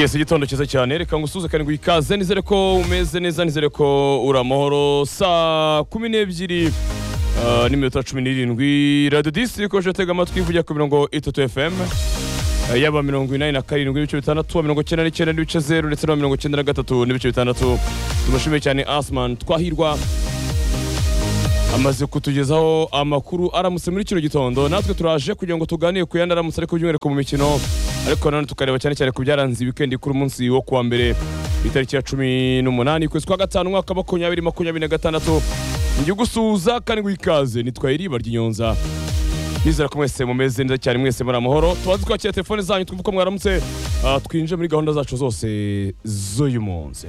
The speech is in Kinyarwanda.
yesi igitondo cyiza cyane reka ngusuhuze karindwi ikaze nizere ko umeze neza nizere ko uri amahoro saa kumi n'ebyiri ah, n'iminota cumi n'irindwi radiyo disitiri ikomeje gutega amatwi ivugira ku mirongo itatu fm Ah, yaba mirongo inani na karindwi n'ibice bitandatu mirongo icyenda n'icyenda n'ibice zeru ndetse na mirongo icyenda na gatatu n'ibice bitandatu tubashimiye cyane asman twahirwa amaze kutugezaho amakuru aramutse muri kino gitondo natwe turaje kugira ngo tuganire ku yandi aramutse ariko by'umwihariko mu mikino ariko nanone tukareba cyane cyane ku byaranze wikendi kuri umunsi wo kuwa mbere ku itariki ya cumi n'umunani ukwezi kwa gatanu umwaka wa makumyabiri makumyabiri na gatandatu njye gusuhuza kandi ngo ikaze nitwaye iriba ry'inyonza nizera ko mwese mumeze neza cyane mwese muri amahoro tubaze kwakira telefone zanyu twumva ko mwaramutse ah, twinjire muri gahunda zacu zose z'uyu munsi